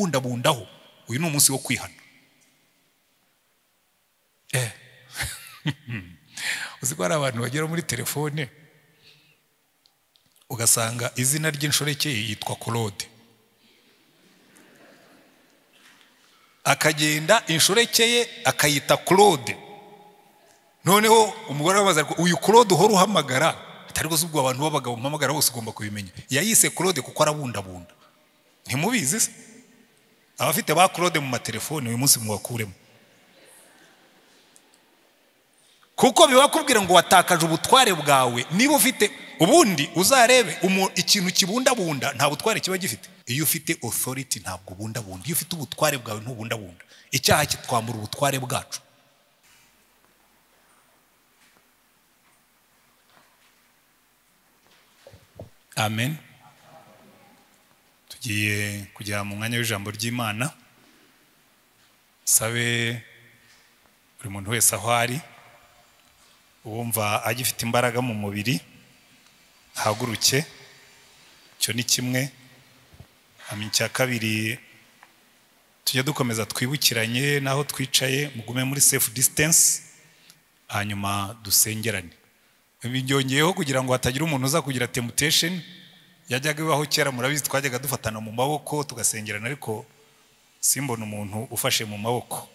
kubundabundaho uyu ni umunsi wo kwihana uzi ko hari abantu bagera muri telefone ugasanga izina ry'inshoreke yitwa korode akagenda inshoreke ye akayita korode noneho umugore wamaze ariko uyu korode uhora uhamagara atari rwose ubwo abantu b'abagabo mpamagara bose ugomba kubimenya yayise korode kuko arabundabunda ntimubizi se abafite ba korode mu matelefoni uyu munsi mubakuremo kuko bibakubwira ngo watakaje ubutware bwawe niba ufite ubundi uzarebe ikintu kibundabunda nta butware kiba gifite iyo ufite otoriti ntabwo ubundabunda iyo ufite ubutware bwawe ntubundabunda icyaha kitwambura ubutware bwacu amen tugiye kugera mu mwanya w'ijambo ry'imana sabe buri muntu wese aho ari wumva agifite imbaraga mu mubiri haguruke icyo ni kimwe hanyuma icya kabiri tujya dukomeza twibukiranye n'aho twicaye mugume muri sefu disitansi hanyuma dusengerane byongeyeho kugira ngo hatagira umuntu uza kugira temutesheni yajyaga ibaho kera murabizi twajyaga dufatana mu maboko tugasengerana ariko simbona umuntu ufashe mu maboko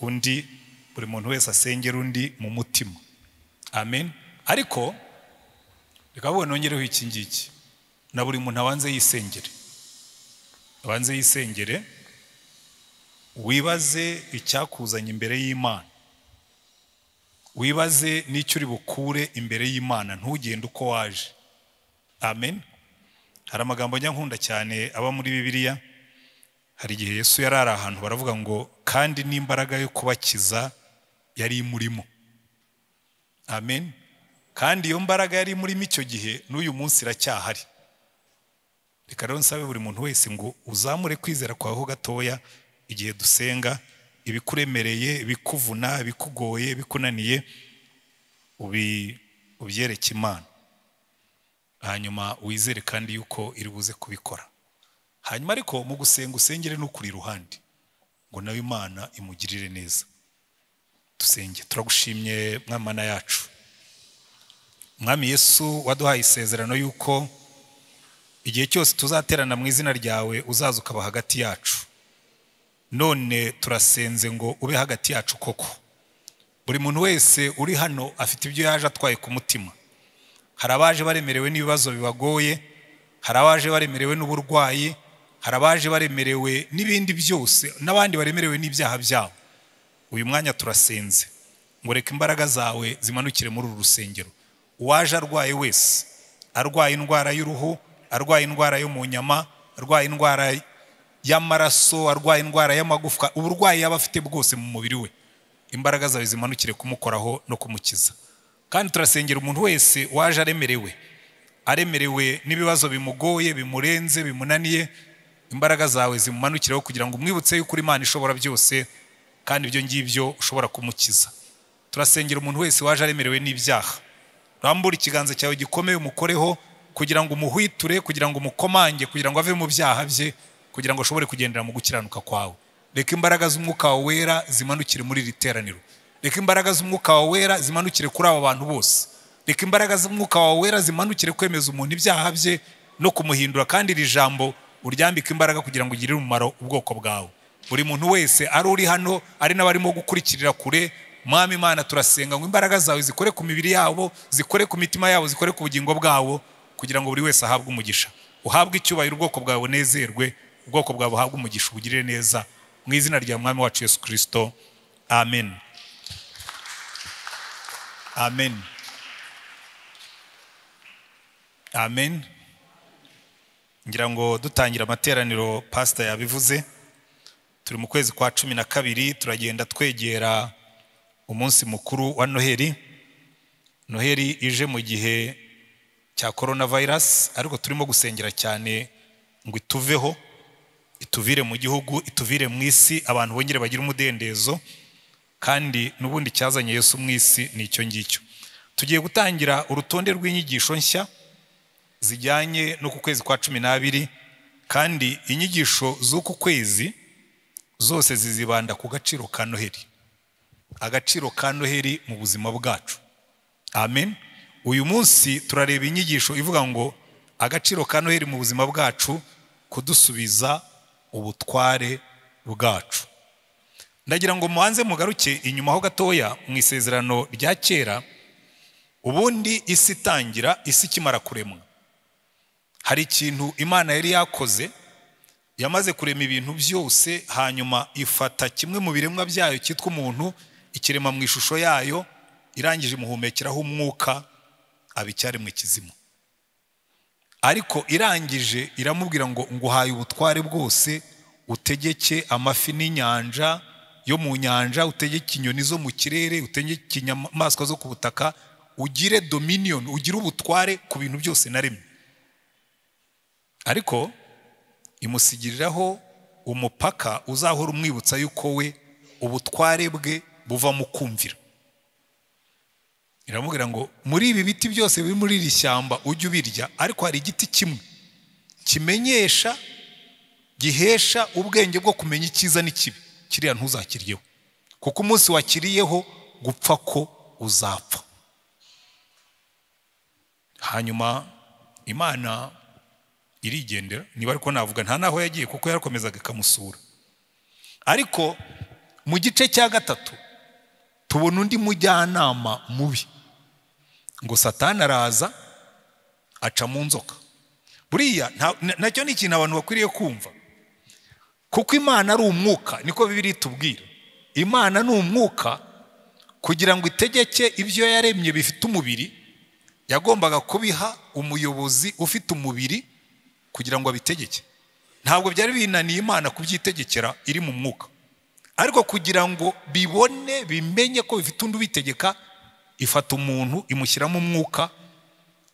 undi buri muntu wese asengera undi mu mutima amen ariko reka bubone nongereho iki ngiki na buri muntu abanze yisengere abanze yisengere wibaze icyakuzanye imbere y'imana wibaze n'icyo uri bukure imbere y'imana ntugende uko waje amen hari amagambo njya nkunda cyane aba muri bibiliya hari igihe yesu yari ari ahantu baravuga ngo kandi n'imbaraga yo kubakiza yari imurimo amen kandi iyo mbaraga yari muri icyo gihe n'uyu munsi iracyahari reka rero nsabe buri muntu wese ngo uzamure kwizera kwawe ho gatoya igihe dusenga ibikuremereye ibikuvuna ibikugoye ibikunaniye ubyereke imana hanyuma wizere kandi yuko iri buze kubikora hanyuma ariko mu gusenga usengere n'ukuri iruhande ngo nawe imana imugirire neza dusenge turagushimye mwamana yacu mwami yesu waduhaye isezerano y'uko igihe cyose tuzaterana mu izina ryawe uzaza ukaba hagati yacu none turasenze ngo ube hagati yacu koko buri muntu wese uri hano afite ibyo yaje atwaye ku mutima hari abaje baremerewe n'ibibazo bibagoye hari abaje baremerewe n'uburwayi hari abaje baremerewe n'ibindi byose n'abandi baremerewe n'ibyaha byabo uyu mwanya turasenze ngo reka imbaraga zawe zimanukire muri uru rusengero uwaje arwaye wese arwaye indwara y'uruhu arwaye indwara yo mu nyama arwaye indwara y'amaraso arwaye indwara y'amagufwa uburwayi yaba afite bwose mu mubiri we imbaraga zawe zimanukire kumukoraho no kumukiza kandi turasengera umuntu wese waje aremerewe aremerewe n'ibibazo bimugoye bimurenze bimunaniye imbaraga zawe zimumanukireho kugira ngo umwibutse yuko Imana ishobora byose kandi ibyo ngibyo ushobora kumukiza turasengera umuntu wese waje aremerewe n'ibyaha rambura ikiganza cyawe gikomeye umukoreho kugira ngo umuhwiture kugira ngo umukomange kugira ngo ave mu byaha bye kugira ngo ashobore kugendera mu gukiranuka kwawe reka imbaraga z'umwuka wawe wera zimanukire muri iri teraniro reka imbaraga z'umwuka wawe wera zimanukire kuri aba bantu bose reka imbaraga z'umwuka wawe wera zimanukire kwemeza umuntu ibyaha bye no kumuhindura kandi iri jambo uryambike imbaraga kugira ngo ugirire umumaro ubwoko bwawe buri muntu wese ari uri hano ari n'abarimo gukurikirira kure mwami imana turasenga ngo imbaraga zawe zikore ku mibiri yabo zikore ku mitima yabo zikore ku bugingo bwabo kugira ngo buri wese ahabwe umugisha uhabwe icyubahiro ubwoko bwawe bunezerwe ubwoko bwawe buhabwe umugisha ubugirire neza mu izina rya mwami wacu yesu kirisito amen amen amen ngira ngo dutangira amateraniro pasita yabivuze turi mu kwezi kwa cumi na kabiri turagenda twegera umunsi mukuru wa noheri noheri ije mu gihe cya korona vayirasi ariko turimo gusengera cyane ngo ituveho ituvire mu gihugu ituvire mu isi abantu bongere bagire umudendezo kandi n'ubundi cyazanye Yesu mu isi ni icyo ngicyo tugiye gutangira urutonde rw'inyigisho nshya zijyanye no ku kwezi kwa cumi n'abiri kandi inyigisho z'uku kwezi zose zizibanda ku gaciro ka noheri agaciro ka noheri mu buzima bwacu amen uyu munsi turareba inyigisho ivuga ngo agaciro ka noheri mu buzima bwacu kudusubiza ubutware bwacu ndagira ngo mubanze mugaruke inyuma ho gatoya mu isezerano rya kera ubundi isi itangira isi ikimara kuremwa hari ikintu imana yari yakoze yamaze kurema ibintu byose hanyuma ifata kimwe mu biremwa byayo cyitwa umuntu ikirema mu ishusho yayo irangije imuhumekeraho umwuka abicyaremwe kizima ariko irangije iramubwira ngo nguhaye ubutware bwose utegeke amafi n'inyanja yo mu nyanja utegeke inyoni zo mu kirere utegeke inyamaswa zo ku butaka ugire dominiyoni ugire ubutware ku bintu byose naremye ariko imusigiriraho umupaka uzahora umwibutsa yuko we ubutware bwe buva mu kumvira iramubwira ngo muri ibi biti byose biri muri iri shyamba ujye ubirya ariko hari igiti kimwe kimenyesha gihesha ubwenge bwo kumenya icyiza n'ikibi kiriya ntuzakiryeho kuko umunsi wakiriyeho gupfa ko uzapfa hanyuma imana irigendera niba ariko navuga nta n'aho yagiye kuko yarakomezaga ikamusura ariko mu gice cya gatatu tubona undi mujyanama mubi ngo satani araza aca mu nzoka buriya nacyo ni ikintu abantu bakwiriye kumva kuko imana ari umwuka niko bibiri itubwira imana ni umwuka kugira ngo itegeke ibyo yaremye bifite umubiri yagombaga kubiha umuyobozi ufite umubiri kugira ngo abitegeke ntabwo byari binaniye imana kubyitegekera iri mu mwuka ariko kugira ngo bibone bimenye ko bifite undi ubitegeka ifata umuntu imushyiramo umwuka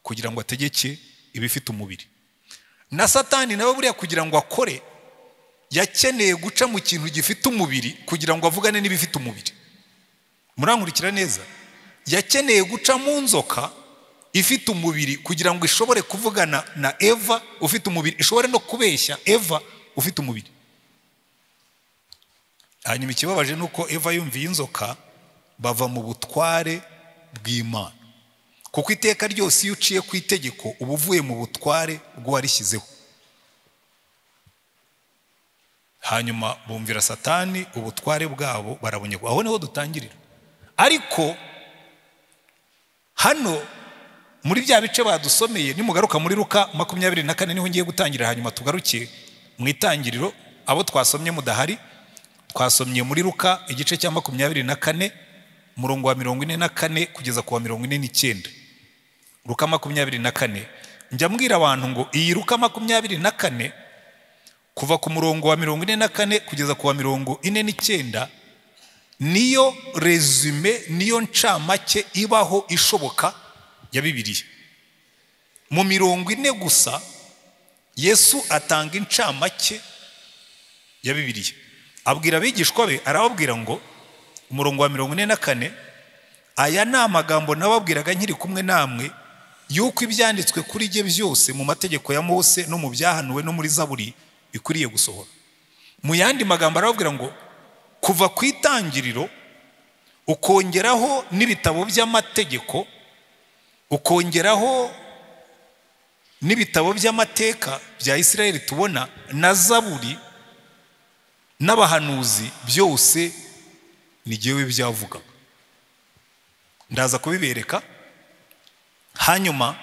kugira ngo ategeke ibifite umubiri na satani nawe buriya kugira ngo akore yakeneye guca mu kintu gifite umubiri kugira ngo avugane n'ibifite umubiri murankurikira neza yakeneye guca mu nzoka ifite umubiri kugira ngo ishobore kuvugana na eva ufite umubiri ishobore no kubeshya eva ufite umubiri hanyuma ikibabaje ni uko eva yumviye inzoka bava mu butware bw'imana kuko iteka ryose iyo uciye ku itegeko uba uvuye mu butware bw'uwarishyizeho hanyuma bumvira satani ubutware bwabo barabonyagwa aho niho dutangirira ariko hano muri bya bice badusomeye nimugaruka muri ruka makumyabiri na kane niho ngiye gutangira hanyuma tugaruke mu itangiriro abo twasomye mudahari twasomye muri ruka igice cya makumyabiri na kane umurongo wa mirongo ine na kane kugeza ku wa mirongo ine n'icyenda ruka makumyabiri na kane njya mbwira abantu ngo iyi ruka makumyabiri na kane kuva ku murongo wa mirongo ine na kane kugeza ku wa mirongo ine n'icyenda niyo rezume niyo ncamake ibaho ishoboka ya bibiriya mu mirongo ine gusa yesu atanga incamake ya bibiriya abwira abigishwa be arababwira ngo umurongo wa mirongo ine na kane aya ni amagambo nababwiraga nkiri kumwe namwe y'uko ibyanditswe kuri jye byose mu mategeko ya mose no mu byahanuwe no muri zaburi bikwiriye gusohora mu yandi magambo arababwira ngo kuva ku itangiriro ukongeraho n'ibitabo by'amategeko ukongeraho n'ibitabo by'amateka bya isirayeli tubona na zaburi n'abahanuzi byose ni jyewe byavuga ndaza kubibereka hanyuma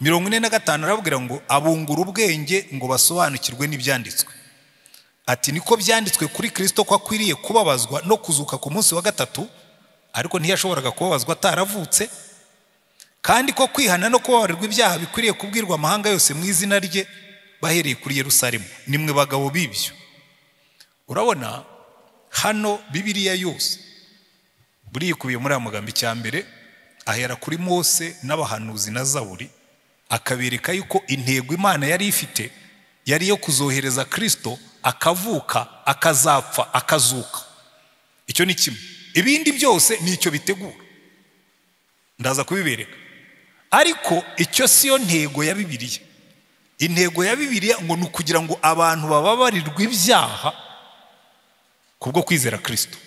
mirongo ine na gatanu arabwira ngo abungura ubwenge ngo basobanukirwe n'ibyanditswe ati niko byanditswe kuri kirisito ko akwiriye kubabazwa no kuzuka ku munsi wa gatatu ariko ntiyashoboraga kubabazwa ataravutse kandi ko kwihana no kubabarirwa ibyaha bikwiriye kubwirwa amahanga yose mu izina rye bahereye kuri Yerusalemu ni mwe bagabo b'ibyo urabona hano bibiriya yose buriya ikubiye muri aya magambo icya mbere ahera kuri mose n'abahanuzi na zaburi akabereka yuko intego imana yari ifite yari iyo kuzohereza kirisito akavuka akazapfa akazuka icyo ni kimwe ibindi byose ni icyo bitegura ndaza kubibereka ariko icyo si yo ntego ya bibiriya intego ya bibiliya ngo ni ukugira ngo abantu bababarirwe ibyaha kubwo kwizera kirisito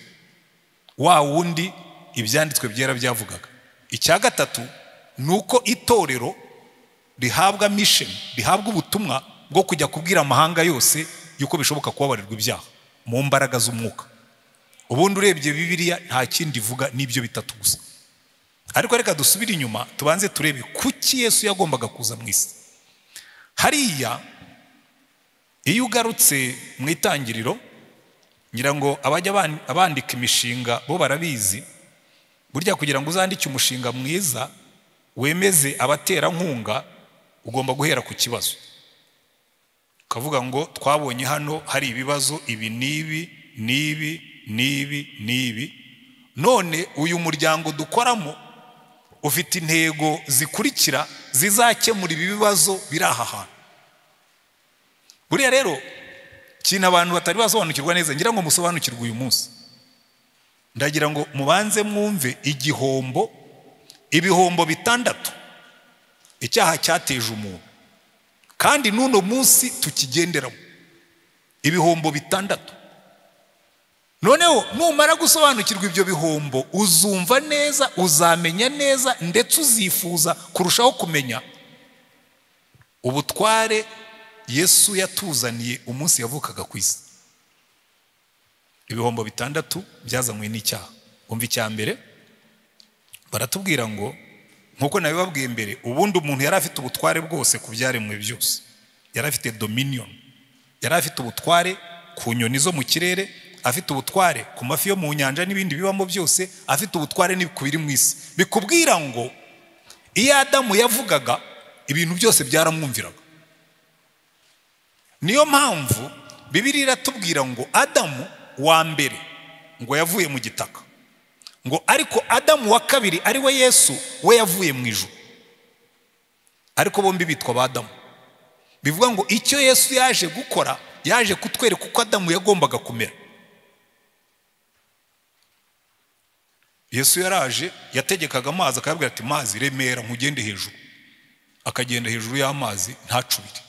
wa wundi ibyanditswe byera byavugaga icya gatatu ni uko itorero rihabwa misheni rihabwa ubutumwa bwo kujya kubwira amahanga yose yuko bishoboka kubabarirwa ibyaha mu mbaraga z'umwuka ubundi urebye bibiliya nta kindi ivuga n'ibyo bitatu gusa ariko reka dusubire inyuma tubanze turebe kuki yesu yagombaga kuza mu isi hariya iyo ugarutse mu itangiriro ngira ngo abajya bandika imishinga bo barabizi burya kugira ngo uzandike umushinga mwiza wemeze abaterankunga ugomba guhera ku kibazo ukavuga ngo twabonye hano hari ibibazo ibi n'ibi n'ibi n'ibi n'ibi none uyu muryango dukoramo ufite intego zikurikira zizakemura ibi bibazo biri aha hantu buriya rero ikintu abantu batari basobanukirwa neza ngira ngo musobanukirwe uyu munsi ndagira ngo mubanze mwumve igihombo ibihombo bitandatu icyaha cyateje umuntu kandi n'uno munsi tukigenderamo ibihombo bitandatu noneho numara gusobanukirwa ibyo bihombo uzumva neza uzamenya neza ndetse uzifuza kurushaho kumenya ubutware yesu yatuzaniye umunsi yavukaga ku isi ibihombo bitandatu byazanywe n'icyaha umva icya mbere baratubwira ngo nk'uko nabibabwiye mbere ubundi umuntu yari afite ubutware bwose ku byaremwe byose yari afite dominion yari afite ubutware ku nyoni zo mu kirere afite ubutware ku mafi yo mu nyanja n'ibindi bibamo byose afite ubutware ku biri mu isi bikubwira ngo iyo adamu yavugaga ibintu byose byaramwumviraga niyo mpamvu bibiri iratubwira ngo adamu wa mbere ngo yavuye mu gitaka ngo ariko adamu wa kabiri ari we yesu we yavuye mu ijoro ariko bombi bitwa ba adamu bivuga ngo icyo yesu yaje gukora yaje kutwereka uko adamu yagombaga kumera yesu yaraje yategekaga amazi akababwira ati mazi remera nkugende hejuru akagenda hejuru y'amazi ntacubire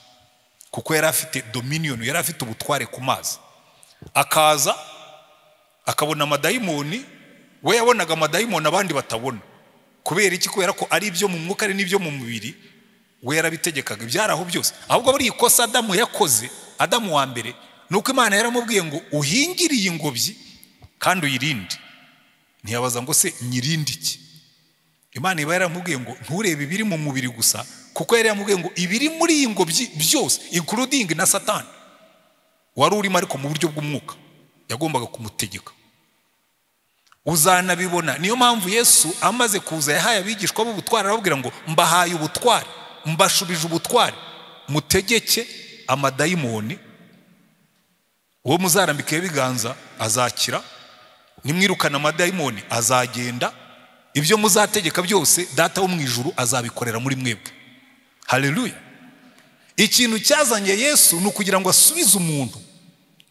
kuko yari afite dominiyoni yari afite ubutware ku mazi akaza akabona amadayimoni we yabonaga amadayimoni abandi batabona kubera iki kubera ko ari ibyo mu mwuka ari n'ibyo mu mubiri we yarabitegekaga ibyari aho byose ahubwo buri ikosa adamu yakoze adamu wa mbere ni uko imana yaramubwiye ngo uhingire iyi ngobyi kandi uyirinde ntiyabaza ngo se nyirinde iki imana iba yaramubwiye ngo nturebe ibiri mu mubiri gusa kuko yari yaramubwiye ngo ibiri muri iyi ngobyi byose inkurudingi na satani wari urimo ariko mu buryo bw'umwuka yagombaga kumutegeka uzanabibona niyo mpamvu yesu amaze kuza yahaye abigishwa b'ubutware arababwira ngo mbahaye ubutware mbashubije ubutware mutegeke amadayimoni uwo muzarambikeho ibiganza azakira nimwirukana amadayimoni azagenda ibyo muzategeka byose data wo mu ijuru azabikorera muri mwebwe hareruya ikintu cyazanye yesu ni ukugira ngo asubize umuntu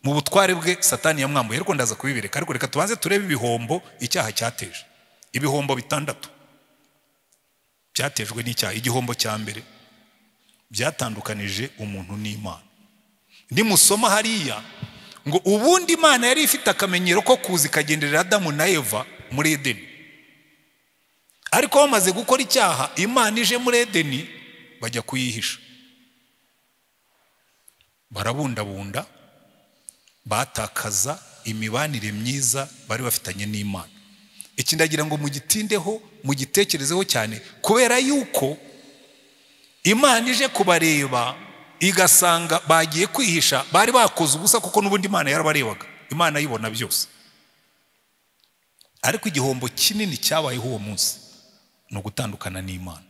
mu butware bwe satani yamwambuye ariko ndaza kubibereka ariko reka tubanze turebe ibihombo icyaha cyateje ibihombo bitandatu byatejwe n'icyaha igihombo cya mbere byatandukanije umuntu n'imana nimusoma hariya ngo ubundi imana yari ifite akamenyero ko kuza ikagenderera adamu na eva muri edeni ariko bamaze gukora icyaha imana ije muri edeni bajya kuyihisha barabundabunda batakaza imibanire myiza bari bafitanye n'imana iki ndagira ngo mugitindeho mugitekerezeho cyane kubera yuko imana ije kubareba igasanga bagiye kwihisha bari bakoze ubusa kuko n'ubundi imana yarabarebaga imana ayibona byose ariko igihombo kinini cyabayeho uwo munsi ni ugutandukana n'imana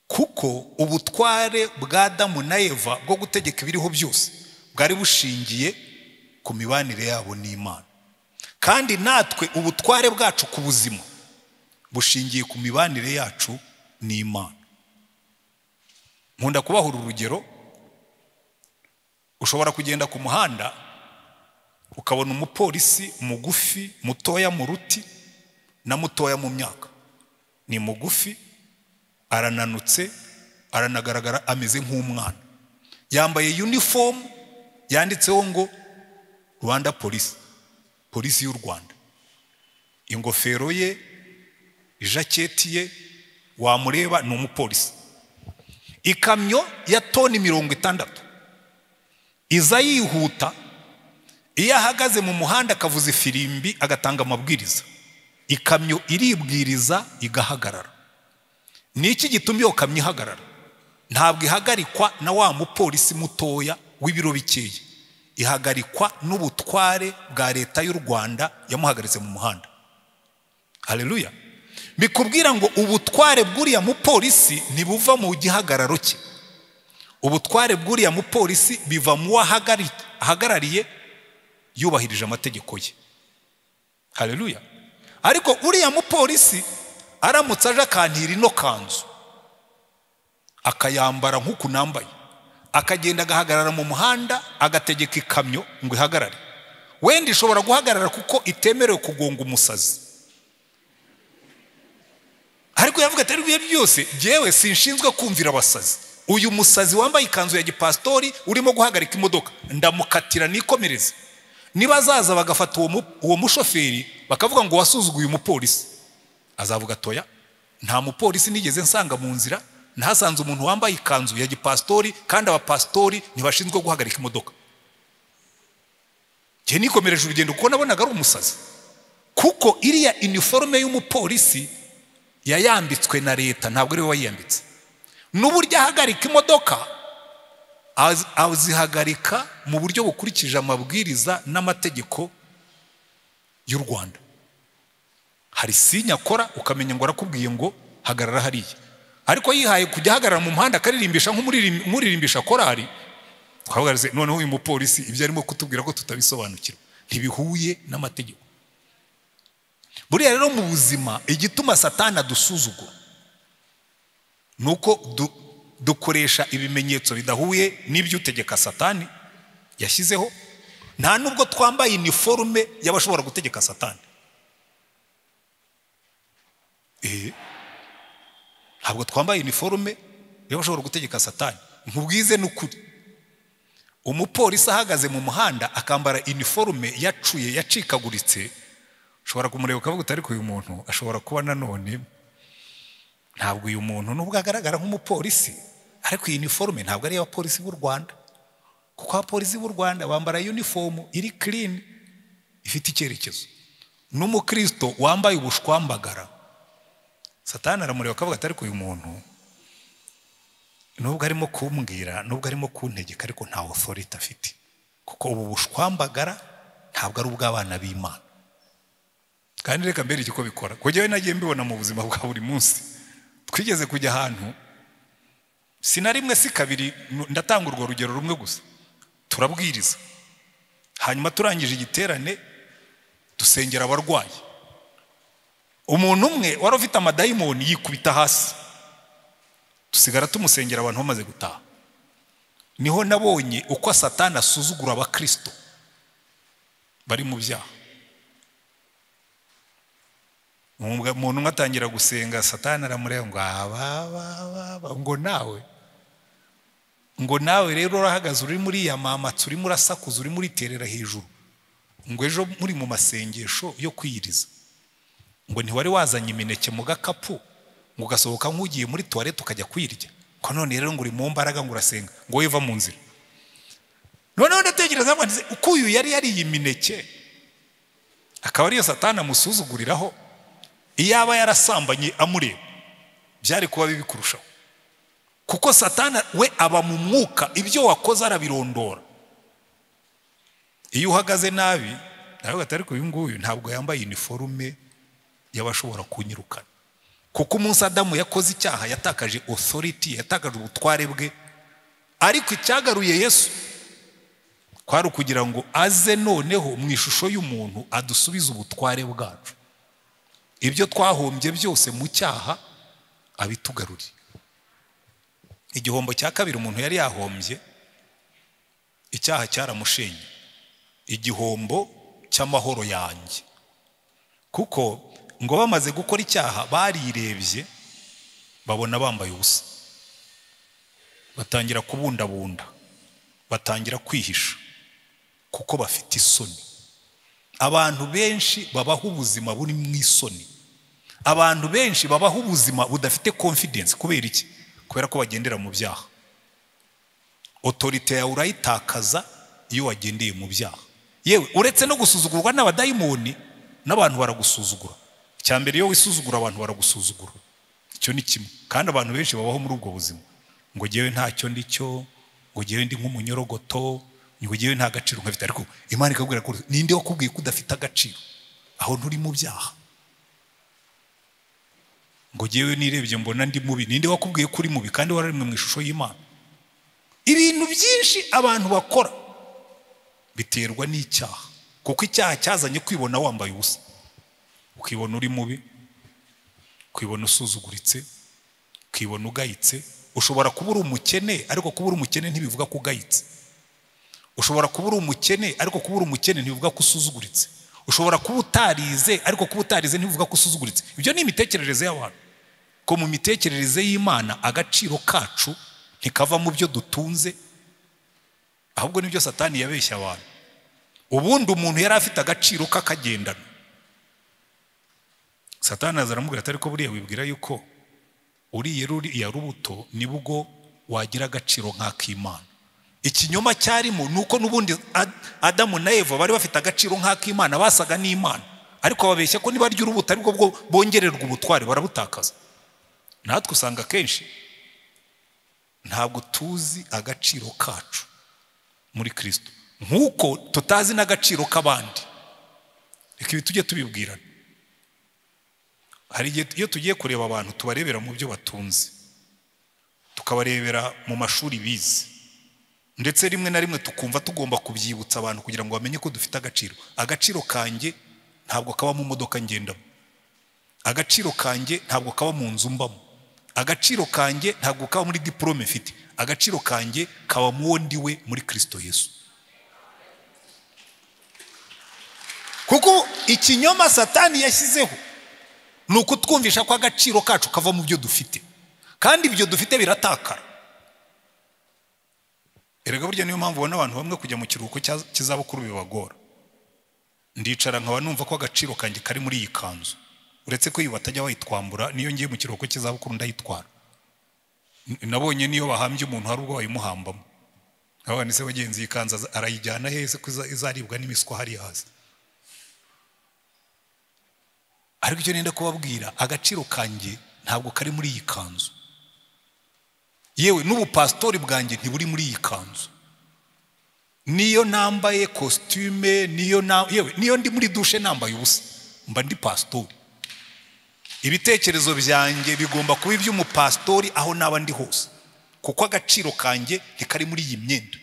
kuko ubutware bwa adamu na eva bwo gutegeka ibiriho byose bwari bushingiye ku mibanire yabo n'imana kandi natwe ubutware bwacu ku buzima bushingiye ku mibanire yacu n'imana nkunda kubahura urugero ushobora kugenda ku muhanda ukabona umupolisi mugufi mutoya mu ruti na mutoya mu myaka ni mugufi arananutse aranagaragara ameze nk'umwana yambaye uniform yanditseho ngo rwanda polisi polisi y'u rwanda ingofero ye ijaketi ye wamureba ni umupolisi ikamyo ya toni mirongo itandatu iza yihuta iyo ahagaze mu muhanda akavuza ifirimbi agatanga amabwiriza ikamyo iribwiriza igahagarara ni iki gituma iyo kamyo ihagarara ntabwo ihagarikwa na wa mupolisi mutoya w'ibiro bikeya ihagarikwa n'ubutware bwa leta y'u rwanda yamuhagaritse mu muhanda hareruya bikubwira ngo ubutware bw'uriya mupolisi ntibuva mu gihagararo cye ubutware bw'uriya mupolisi biva mu wo ahagarariye yubahirije amategeko ye hareruya ariko uriya mupolisi aramutse aje akantira ino kanzu akayambara nk'uku nambaye akagenda agahagarara mu muhanda agategeka ikamyo ngo ihagarare wenda ishobora guhagarara kuko itemerewe kugonga umusazi ariko yavuga atari ibihe byose byewe sinshinzwe kumvira abasazi uyu musazi wambaye ikanzu ya gipasitori urimo guhagarika imodoka ndamukatira nikomereze niba azaza bagafata uwo mushoferi bakavuga ngo wasuzuguye umupolisi azavuga atoya nta mupolisi nigeze nsanga mu nzira ntasanze umuntu wambaye ikanzu ya gipasitori kandi abapasitori ntibashinzwe guhagarika imodoka njye nikomereje urugendo kuko nabonaga ari umusazi kuko iriya iniforume y'umupolisi yayambitswe na leta ntabwo ari we wayiyambitse n'uburyo ahagarika imodoka azihagarika mu buryo bukurikije amabwiriza n'amategeko y'u rwanda hari sinya akora ukamenya ngo arakubwiye ngo hagarara hariya ariko yihaye kujya ahagarara mu muhanda akaririmbisha nk'umuririmbisha korari twahagaritse noneho uyu mupolisi ibyo arimo kutubwira ko tutabisobanukirwa ntibihuye n'amategeko buriya rero mu buzima igituma satana dusuzugura ni uko dukoresha ibimenyetso bidahuye n'ibyo utegeka satani yashyizeho nta nubwo twambaye iniforume y'abashobora gutegeka satani ntabwo twambaye iniforume y'abashobora gutegeka satani ntubwize n'ukuri umupolisi ahagaze mu muhanda akambara iniforume yacuye yacikaguritse ushobora kumureba ukavuga utari uyu muntu ashobora kuba nanone ntabwo uyu muntu nubwo agaragara nk'umupolisi ariko iyi niforume ntabwo ari iy'abapolisi b'u rwanda kuko abapolisi b'u rwanda bambara yunifomu iri kirini ifite icyerekezo n'umukristo wambaye ubushwambagara satani aramureba akavuga atari uyu muntu nubwo arimo kumbwira nubwo arimo kuntegeka ariko nta otoriti afite kuko ubu bushwambagara ntabwo ari ubw'abana b'imana kandi reka mbere icyo bikora kujyayo nagiye mbibona mu buzima bwa buri munsi twigeze kujya ahantu si na rimwe si kabiri ndatanga urwo rugero rumwe gusa turabwiriza hanyuma turangije igiterane dusengera abarwayi umuntu umwe wari ufite amadayimoni yikubita hasi dusigara tumusengera abantu bamaze gutaha niho nabonye uko satani asuzugura abakirisito bari mu byaha umuntu umwe atangira gusenga satani aramureba ngo abababa ngo nawe ngo nawe rero urahagaze urimo uriyamamatsa urimo urasakuza urimo uriterera hejuru ngo ejo muri mu masengesho yo kwiyiriza ngo ntiwari wazanye imineke mu gakapu ngo ugasohoka nk'ugiye muri tuwarete ukajya kuyirya ko none rero ngo uri mu mbaraga ngo urasenga ngo wowe uva mu nzira noneho ndatekereza uko uyu yari yariye imineke akaba ariyo satani amusuzuguriraho iyo aba yarasambanye amureba byari kuba bibi kurushaho kuko satana we aba mu mwuka ibyo wakoze arabirondora iyo uhagaze nabi nawe atari uyu nguyu ntabwo yambaye iniforume y'abashobora kunyirukana kuko umunsi adamu yakoze icyaha yatakaje otoriti yatakaje ubutware bwe ariko icyagaruye yesu kwari ukugira ngo aze noneho mu ishusho y'umuntu adusubize ubutware bwacu ibyo twahombye byose mu cyaha abitugaruriye igihombo cya kabiri umuntu yari yahombye icyaha cyaramushenye igihombo cy'amahoro yanjye kuko ngo bamaze gukora icyaha barirebye babona bambaye ubusa batangira kubundabunda batangira kwihisha kuko bafite isoni abantu benshi babaho ubuzima buri mu isoni abantu benshi babaho ubuzima budafite confidence kubera iki kubera ko bagendera mu byaha otorite yawe urayitakaza iyo wagendeye mu byaha yewe uretse no gusuzugurwa n'abadayimoni n'abantu baragusuzugura icya mbere iyo wisuzugura abantu baragusuzugura icyo ni kimwe kandi abantu benshi babaho muri ubwo buzima ngo ngewe ntacyo ndi cyo ngo ngewe ndi nk'umunyorogoto ngo ngewe nta gaciro nkafite ariko imana ikabwira ko ninde wakubwiye ko udafite agaciro aho nturi mu byaha ngo ngewe nirebye mbona ndi mubi ninde wakubwiye ko uri mubi kandi wararemwe mu ishusho y'imana ibintu byinshi abantu bakora biterwa n'icyaha kuko icyaha cyazanye kwibona wambaye ubusa ukibona uri mubi ukibona usuzuguritse ukibona ugayitse ushobora kuba uri umukene ariko kuba uri umukene ntibivuga ko ugayitse ushobora kuba uri umukene ariko kuba uri umukene ntibivuga ko usuzuguritse ushobora kuba utarize ariko kuba utarize ntibivuga ko usuzuguritse ibyo ni imitekerereze y'abantu ko mu mitekerereze y'imana agaciro kacu ntikava mu byo dutunze ahubwo nibyo satani yabeshya abantu ubundi umuntu yari afite agaciro k'akagendano satani azaramubwira atari ko buriya wibwira yuko uriye ruriya rubuto nibwo wagira agaciro nk'ak'imana ikinyoma cyarimo ni uko n'ubundi adamu na eva bari bafite agaciro nk'ak'imana basaga n'imana ariko babeshya ko nibarya urubuto aribwo bwo bongererwa ubutware barabutakaza natwe usanga akenshi ntabwo tuzi agaciro kacu muri kirisito nk'uko tutazi n'agaciro k'abandi reka ibi tujye tubibwirana hari igihe iyo tugiye kureba abantu tubarebera mu byo batunze tukabarebera mu mashuri bize ndetse rimwe na rimwe tukumva tugomba kubyibutsa abantu kugira ngo bamenye ko dufite agaciro agaciro kanjye ntabwo kaba mu modoka ngendamo agaciro kanjye ntabwo kaba mu nzu mbamo agaciro kanjye ntabwo kaba muri diporome mfite agaciro kanjye kaba mu wo ndiwe muri kirisito yesu kuko ikinyoma satani yashyizeho ni ukutwumvisha ko agaciro kacu kava mu byo dufite kandi ibyo dufite biratakara erega burya niyo mpamvu ubona abantu bamwe kujya mu kiruhuko cy'izabukuru bibagora ndicara nkaba numva ko agaciro kanjye kari muri iyi kanzu uretse ko iyi batajya bayitwambura niyo ngiye mu kiruhuko cy'izabukuru ndayitwara nabonye niyo bahambye umuntu hari ubwo bayimuhambamo nkabona se bagenzi iyi kanzu arayijyana hese ko izaribwa n'imiswa hariya hasi ariko icyo nenda kubabwira agaciro kanjye ntabwo kari muri iyi kanzu yewe n'ubupasitori bwanjye ntiburi muri iyi kanzu niyo nambaye kositime niyo yewe niyo ndi muri dushe nambaye ubusa mba ndi pasitori ibitekerezo byanjye bigomba kuba iby'umupasitori aho naba ndi hose kuko agaciro kanjye ntikari muri iyi myenda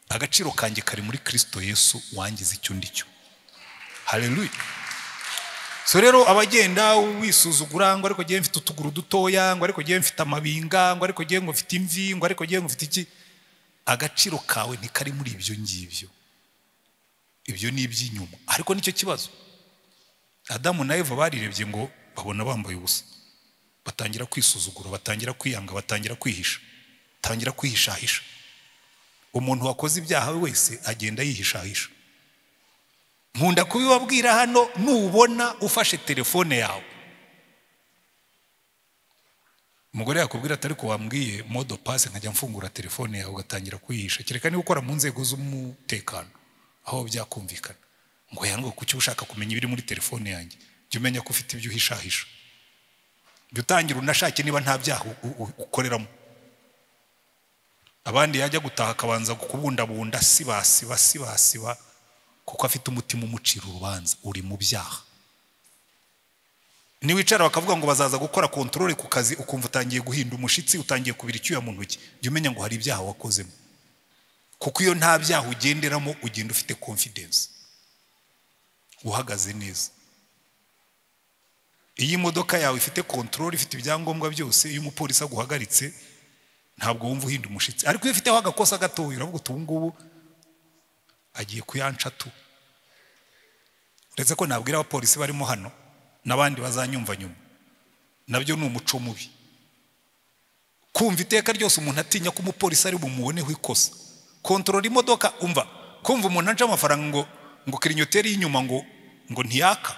agaciro kanjye kari muri kirisito yesu wangize icyo ndi cyo hareruya so rero abagenda wisuzugura ngo ariko ngewe mfite utuguru dutoya ngo ariko ngewe mfite amabinga ngo ariko ngewe mfite imvi ngo ariko ngewe mfite iki agaciro kawe ntikari muri ibyo ngibyo ibyo ni iby'inyuma ariko nicyo kibazo adamu na eva barirebye ngo babona bambaye ubusa batangira kwisuzugura batangira kwiyanga batangira kwihisha batangira kwihishahisha umuntu wakoze ibyaha we wese agenda yihishahisha nkunda kubibabwira hano nubona ufashe telefone yawe umugore yakubwira atari ko wambwiye modo pasi nkajya mfungura telefone yawe ugatangira kuyihisha kereka niba ukora mu nzego z'umutekano aho byakumvikana ngo yango kuki ushaka kumenya ibiri muri telefone yanjye jya umenya ko ufite ibyo uhishahisha jya utangira unashake niba nta byaha ukoreramo abandi yajya gutaha akabanza kubundabunda sibasiba sibasiba kuko afite umutima umucira urubanza uri mu byaha niwicara bakavuga ngo bazaza gukora kontorore ku kazi ukumva utangiye guhinda umushyitsi utangiye kubira icyuya mu ntoki jya umenya ngo hari ibyaha wakozemo kuko iyo nta byaha ugenderamo ugenda ufite confidence uhagaze neza iyo imodoka yawe ifite kontorore ifite ibyangombwa byose iyo umupolisi aguhagaritse ntabwo wumva uhinda umushyitsi ariko iyo ufiteho agakosa gatoya uravuga uti ubu ngubu agiye kuyanca tu uretse ko nabwira abapolisi barimo hano n'abandi bazanyumva nyuma nabyo ni umuco mubi kumva iteka ryose umuntu atinya ko umupolisi ari bumuboneho ikosa kontorora imodoka umva kumva umuntu aca amafaranga ngo ngo kirinoteri y'inyuma ngo ngo ntiyaka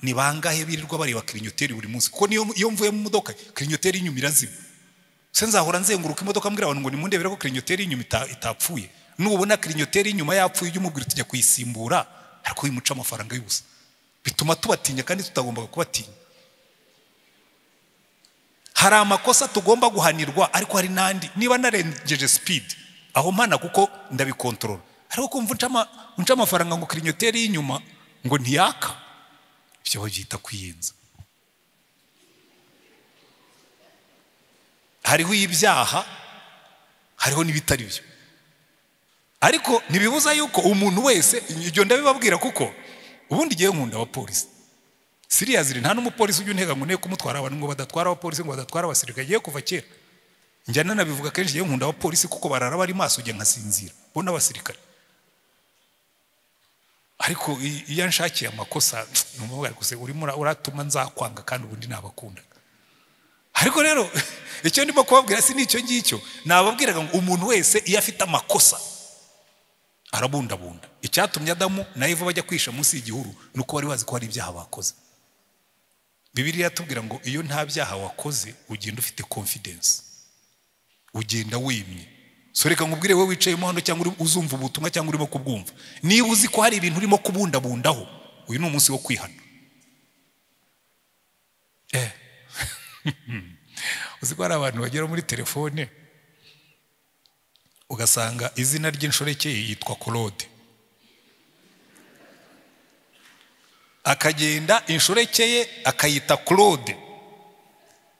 ni bangahe birirwa bareba kirinoteri buri munsi kuko niyo iyo mvuye mu modoka kirinoteri y'inyuma irazima se nzahora nzenguruka imodoka mbwira abantu ngo nimundebere ko kirinoteri y'inyuma ita- itapfuye nubona kirinoteri y'inyuma yapfuye ujye umubwira tujya kuyisimbura ariko wimuca amafaranga y'ubusa bituma tubatinya kandi tutagombaga kubatinya hari amakosa tugomba guhanirwa ariko hari n'andi niba narengeje sipidi aho mpana kuko ndabikontorora ariko kumva unca ama- unca amafaranga ngo kirinoteri y'inyuma ngo ntiyaka ibyo babyita kwiyenza hariho ibyaha hariho n'ibitari byo ariko ntibibuza yuko umuntu wese ibyo ndabibabwira kuko ubundi igihe nkunda abapolisi siriyaziri nta n'umupolisi ujya untega ngo nteko kumutwara abantu ngo badatwara abapolisi ngo badatwara abasirikare agiye kuva kera njya nanabivuga kenshi igihe nkunda abapolisi kuko barara bari maso ujya nkasinzira bo n'abasirikare ariko i- iyo anshakiye amakosa numva mvuga gusa urimo ura- uratuma nzakwanga kandi ubundi nabakunda ariko rero icyo ndimo kubabwira si n'icyo ngicyo nababwiraga ngo umuntu wese iyo afite amakosa arabundabunda icyatumye adamu na eva bajya kwihisha munsi y'igihuru ni uko bari bazi ko hari ibyaha bakoze bibiriya iratubwira ngo iyo nta byaha wakoze ugenda ufite confidence ugenda wimye so reka nkubwire wowe wicayemo hano cyangwa uri- uzumva ubutumwa cyangwa urimo kubwumva niba uzi ko hari ibintu urimo kubundabundaho uyu ni umunsi wo kwihana eh. uzi ko hari abantu bagera muri telefone ugasanga izina ry'inshoreke yitwa korode akagenda inshoreke ye akayita korode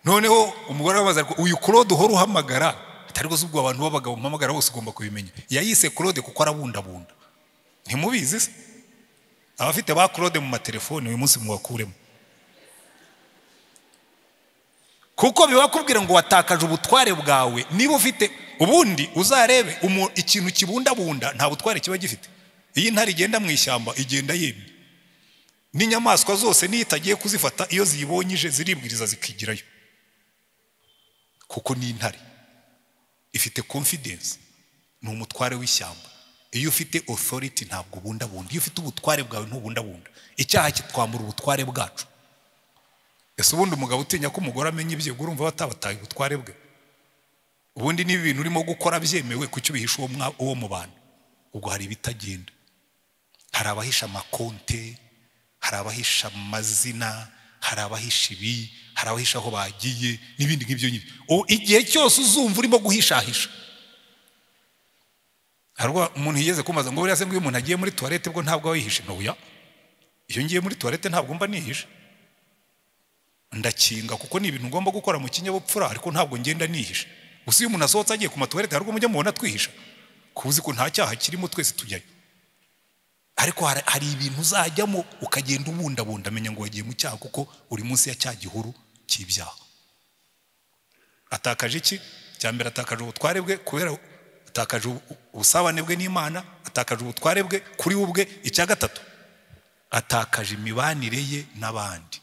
noneho umugore arabaza ngo uyu korode uhora uhamagara atari rwose ubwo abantu b'abagabo mpamagara bose ugomba kubimenya yayise korode kuko arabundabunda ntimubizi se abafite ba korode mu matelefoni uyu munsi mubakuremo kuko bibakubwira ngo watakaje ubutware bwawe niba ufite ubundi uzarebe umu- ikintu kibundabunda nta butware kiba gifite iyo intare igenda mu ishyamba igenda yemye n'inyamaswa zose n'iyo itagiye kuzifata iyo ziyibonye ije ziribwiriza zikigirayo kuko ni intare ifite confidence ni umutware w'ishyamba iyo ufite authority ntabwo ubundabunda iyo ufite ubutware bwawe ntubundabunda icyaha kitwambura ubutware bwacu ese ubundi umugabo utinya ko umugore amenya ibye ubwo urumva batabataye ubutware bwe ubundi niba ibintu urimo gukora byemewe kuki ubihisha uwo mwa- uwo mu bantu ubwo hari ibitagenda hari abahisha amakonte hari abahisha amazina hari abahisha ibi hari abahisha aho bagiye n'ibindi nk'ibyo ngibyo Ubu igihe cyose uzumva urimo guhishahisha hari ubwo umuntu yigeze kumaza ngo buriya se ngo iyo umuntu agiye muri tuwarete bwo ntabwo aba yihishe ntuya iyo ngiye muri tuwarete ntabwo mba nihishe ndakinga kuko ni ibintu ngomba gukora mu kinyabupfura ariko ntabwo ngenda nihisha gusa iyo umuntu asohotse agiye ku matuwarete hari ubwo mujya mubona twihisha kuko uzi ko nta cyaha kirimo twese tujyayo ariko hari, hari ibintu uzajyamo ukagenda ubundabunda amenya ngo wagiye mu cyaha kuko uri munsi ya cya gihuru cy'ibyaha atakaje iki cya mbere atakaje ubutware bwe kubera atakaje ubu- ubusabane bwe n'imana atakaje ubutware bwe kuri we ubwe icya gatatu atakaje imibanire ye n'abandi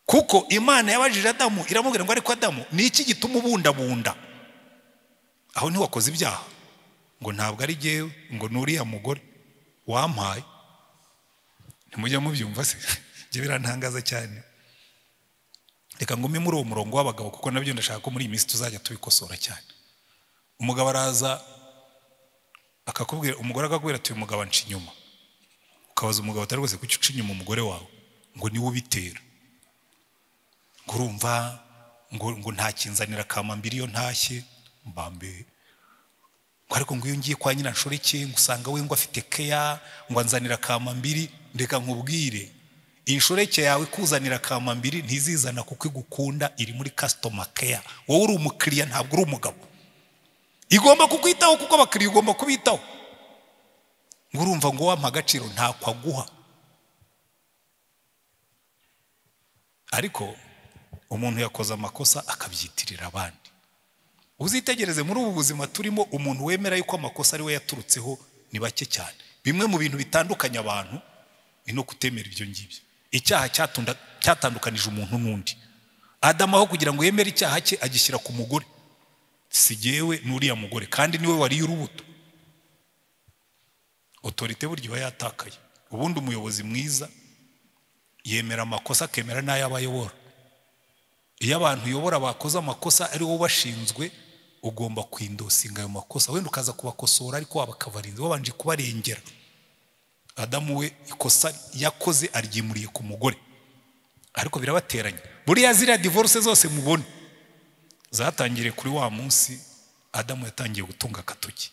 kuko imana yabajije adamu iramubwira ngo ariko adamu ni iki gituma ubundabunda aho ntiwakoze ibyaha ngo ntabwo ari jyewe ngo n'uriya mugore wampaye ntimujya mubyumva se ibyo birantangaza cyane reka ngume muri uwo murongo w'abagabo kuko nabyo ndashaka ko muri iyi minsi tuzajya tubikosora cyane umugabo araza akakubwira umugore akakubwira ati uyu mugabo anca inyuma ukabaza umugabo atari rwose kuki uca inyuma umugore wawe ngo niwe ubitera ngo urumva ngo ngo ntakinzanira kamambiri iyo ntashye mbambe ngo ariko ngo iyo ngiye kwa nyina nshoreke ngo usanga we ngo afite keya ngo anzanira kamambiri reka nkubwire inshoreke yawe kuzanira kamambiri ntizizana kuko igukunda iri muri customer care wowe uri umukiriya ntabwo uri umugabo igomba kukwitaho kuko abakiriya ugomba kubitaho ngo urumva ngo wampa agaciro ntako aguha ariko umuntu yakoze amakosa akabyitirira abandi uzitegereze muri ubu buzima turimo umuntu wemera yuko amakosa ari we yaturutseho ni bake cyane bimwe mu bintu bitandukanya abantu ni no kutemera ibyo ngibyo icyaha cyatunda- cyatandukanije umuntu n'undi adamu aho kugira ngo yemere icyaha cye agishyira ku mugore si jyewe n'uriya mugore kandi niwe wariye urubuto otorite burya iba yatakaye ubundi umuyobozi mwiza yemera amakosa akemera n'ayo aba ayobora iyo abantu uyobora bakoze amakosa ari wowe ubashinzwe ugomba kwindosinga ayo makosa wenda ukaza kubakosora ariko wabakabarinza wabanje kubarengera adamu we ikosa yakoze aryimuriye ku mugore ariko birabateranya buriya ziriya divorce zose mubona zatangiriye kuri wa munsi adamu yatangiye gutunga agatoki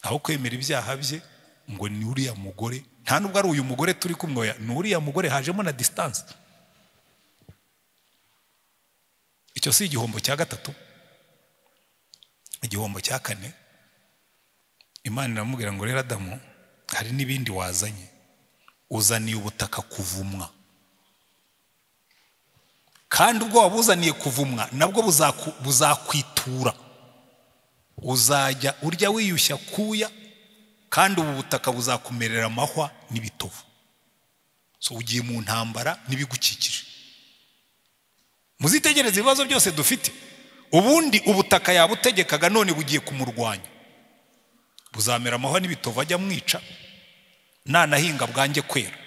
aho kwemera ibyaha bye ngo ni uriya mugore nta nubwo ari uyu mugore turi kumwoya ni uriya mugore hajemo na disitanse icyo si igihombo cya gatatu igihombo cya kane imana iramubwira ngo rero adamu hari n'ibindi wazanye uzaniye ubutaka kuvumwa kandi ubwo wabuzaniye kuvumwa nabwo buzakwitura uzajya urya wiyushya kuya kandi ubu butaka buzakumerera amahwa n'ibitovu so ugiye mu ntambara n'ibigukikije muzitegereze ibibazo byose dufite ubundi ubutaka yabutegekaga none bugiye kumurwanya buzamera amahwa n'ibitovu ajya amwica nanahinga bwanjye kwera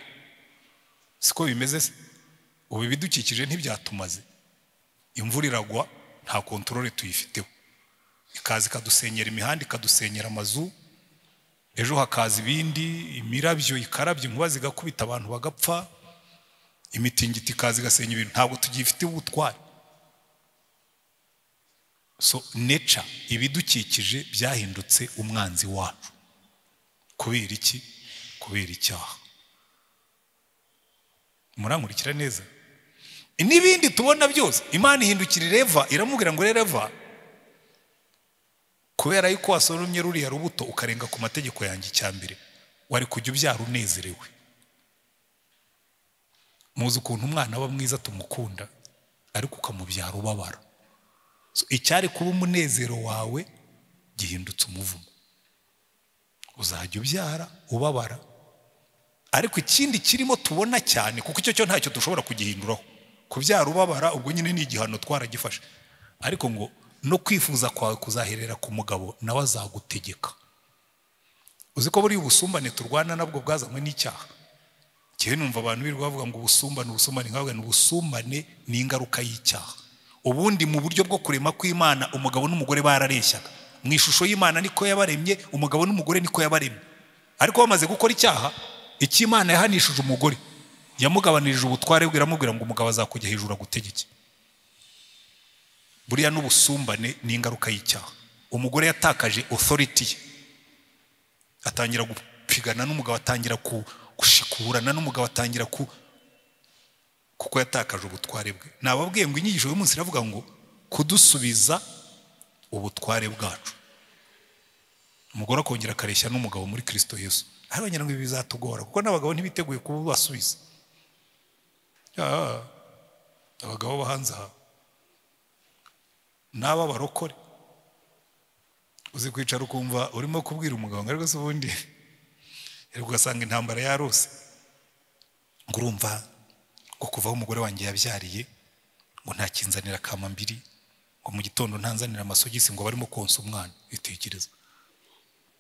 siko bimeze se ubu ibidukikije ntibyatumaze imvura iragwa nta kontorore tuyifiteho ikaza ikadusenyera imihanda ikadusenyera amazu ejo hakaza ibindi imirabyo ikarabya inkuba zigakubita abantu bagapfa imitingito ikaza igasenya ibintu ntabwo tugifiteho ubutwari so neca ibidukikije byahindutse umwanzi wacu kubera iki kubera icyaha murankurikira neza n'ibindi tubona byose imana ihindukira ireva iramubwira ngo reva kubera yuko wasoromye ruriya rubuto ukarenga ku mategeko yanjye icya mbere wari kujya ubyara unezerewe muzi ukuntu umwana aba mwiza tumukunda ariko ukamubyara ubabara icyari kuba umunezero wawe gihindutse umuvumo uzajya ubyara ubabara ariko ikindi kirimo tubona cyane kuko icyo cyo ntacyo dushobora kugihinduraho kubyara ubabara ubwo nyine ni igihano twaragifashe ariko ngo no kwifuza kwawe kuzaherera ku mugabo nawe azagutegeka uzi ko buriya ubusumbane turwana nabwo bwazanywe n'icyaha ngewe numva abantu birirwa bavuga ngo ubusumbane ubusumbane nkavuga ngo ubusumbane ni ingaruka y'icyaha ubundi mu buryo bwo kurema kw'imana umugabo n'umugore barareshyaga mu ishusho y'imana niko yabaremye umugabo n'umugore niko yabaremye ariko bamaze gukora icyaha icy'imana yahanishije umugore yamugabanirije ubutware bwe iramubwira ngo umugabo azakujya hejuru agutegeke buriya n'ubusumbane ni ingaruka y'icyaha umugore yatakaje otoriti ye atangira gupigana n'umugabo atangira gushikurana n'umugabo atangira ku kuko yatakaje ubutware bwe nababwiye ngo inyigisho y'umunsi iravuga ngo kudusubiza ubutware bwacu umugore akongera akareshya n'umugabo muri kirisito yesu hano ngira ngo ibi bizatugora kuko n'abagabo ntibiteguye kuba basubiza abagabo bo hanze aha n'aba barokore uzi kwicara ukumva urimo kubwira umugabo ngo ariko se ubundi ariko ugasanga intambara yarose ngo urumva ngo kuva aho umugore wanjye yabyariye ngo ntakinzanira akama mbiri ngo mu gitondo ntanzanire amasogisi ngo barimo konsa umwana bitekereza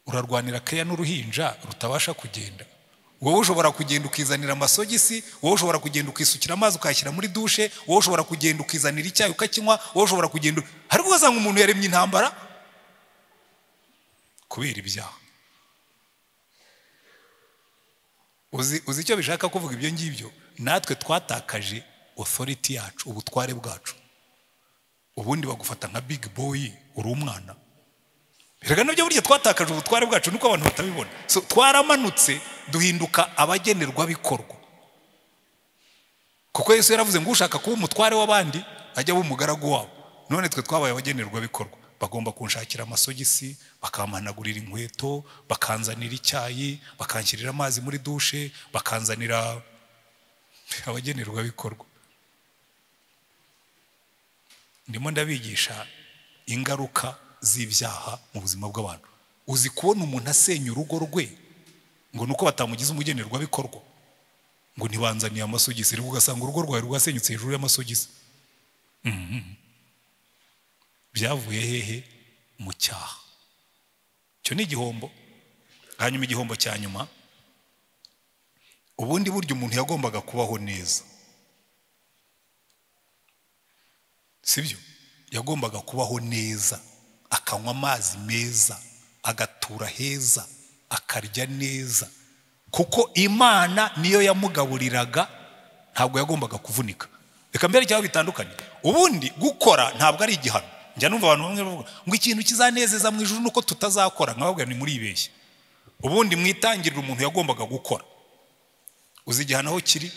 urarwanira keya n'uruhinja rutabasha kugenda wowe ushobora kugenda ukizanira amasogisi wowe ushobora kugenda ukisukira amazi ukayashyira muri dushe wowe ushobora kugenda ukizanira icyayi ukakinywa wowe ushobora kugenda ariko ugasanga umuntu yaremye intambara kubera ibyaha uzi uzi icyo bishaka kuvuga ibyo ngibyo natwe twatakaje otoriti yacu ubutware bwacu ubundi bagufata nka bigi boyi uri umwana reka nabyo burya twatakaje ubutware bwacu nuko abantu batabibona twaramanutse duhinduka abagenerwabikorwa kuko Yesu yaravuze ngo ushaka kuba umutware w'abandi ajya aba umugaragu wabo none twe twabaye abagenerwabikorwa bagomba kunshakira amasogisi bakampanagurira inkweto bakanzanira icyayi bakanshyirira amazi muri dushe bakanzanira abagenerwabikorwa ndimo ndabigisha ingaruka z'ibyaha mu buzima bw'abantu uzi kubona umuntu asenya urugo rwe ngo nuko batamugize umugenerwabikorwa ngo ntibanzaniye amasogisi rero ugasanga urugo rwawe rwasenyutse hejuru y'amasogisi byavuye hehe mu cyaha icyo ni igihombo hanyuma igihombo cya nyuma ubundi buryo umuntu yagombaga kubaho neza sibyo yagombaga kubaho neza akanywa amazi meza agatura heza akarya neza kuko imana niyo yamugaburiraga ntabwo yagombaga kuvunika reka mbere cyangwa bitandukanye ubundi gukora ntabwo ari igihano njya numva abantu bamwe bavuga ngo ikintu kizanezeza mu ijoro nuko tutazakora nkababwira ni muribeshye ubundi mwitangirire umuntu yagombaga gukora uzi igihano aho kiri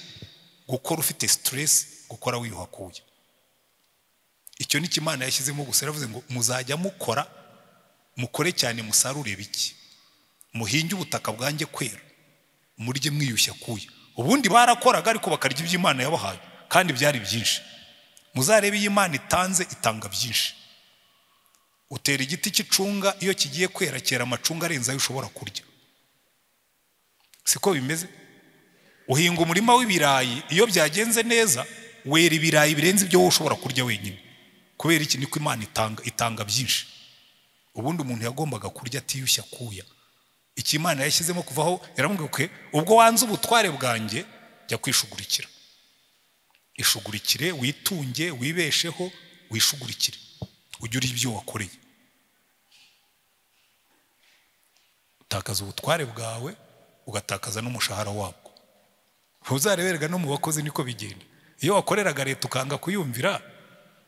gukora ufite siteresi gukora wiyuhakuye icyo ni imana yashyizemo gusa yaravuze ngo muzajya mukora mukore cyane musarure bike muhinge ubutaka bwanjye kwera murye mwiyushya kuya ubundi barakoraga ariko bakarya iby'imana yabahaye kandi byari byinshi muzarebe iyo imana itanze itanga byinshi utera igiti cy'icunga iyo kigiye kwera cyera amacunga arenze ayo ushobora kurya siko bimeze uhinga umurima w'ibirayi iyo byagenze neza wera ibirayi birenze ibyo wowe ushobora kurya wenyine kubera iki niko imana itanga itanga byinshi ubundi umuntu yagombaga kurya atiyushya akuya iki imana yashyizemo kuvaho yaramubwira ko ubwo wanze ubutware bwanjye jya kwishugurikira ishugurikire witunge wibesheho wishugurikire ujye uriha ibyo wakoreye utakaza ubutware bwawe ugatakaza n'umushahara wabwo ntuzarebererwa no mu bakozi niko bigenda iyo wakoreraga leta ukanga kuyumvira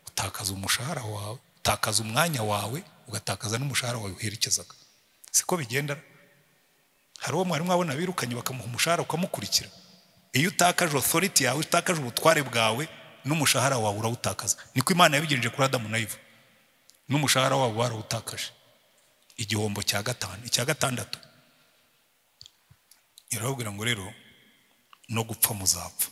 utakaza umushahara wawe utakaza umwanya wawe ugatakaza n'umushahara wawe uherekezaga siko bigendana hari uwo mwarimu wabona birukanye bakamuha umushahara ukamukurikira iyo utakaje otoriti yawe utakaje ubutware bwawe n'umushahara wawe urawutakaza niko imana yabigenje kuri adamu na ivu n'umushahara wabo barawutakaje igihombo cya gatanu icya gatandatu irababwira ngo rero no gupfa muzapfa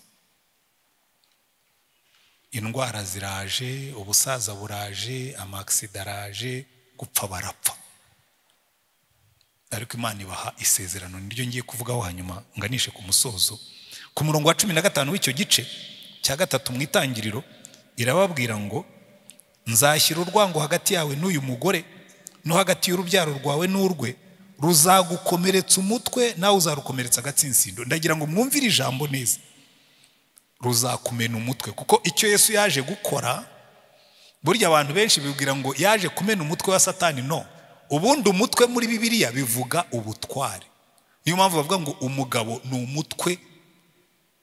indwara ziraje ubusaza buraje amakisida araje gupfa barapfa ariko imana ibaha isezerano niryo ngiye kuvugaho hanyuma nganishe ku musozo ku murongo wa cumi na gatanu w'icyo gice cya gatatu mu itangiriro irababwira ngo nzashyira urwango hagati yawe n'uyu mugore no hagati y'urubyaro rwawe n'urwe ruzagukomeretsa umutwe nawe uzarukomeretsa agatsinsino ndagira ngo mwumvire ijambo neza ruzakumena umutwe kuko icyo yesu yaje gukora burya abantu benshi bibwira ngo yaje kumena umutwe wa satani no ubundi umutwe muri bibiliya bivuga ubutware niyo mpamvu bavuga ngo umugabo ni umutwe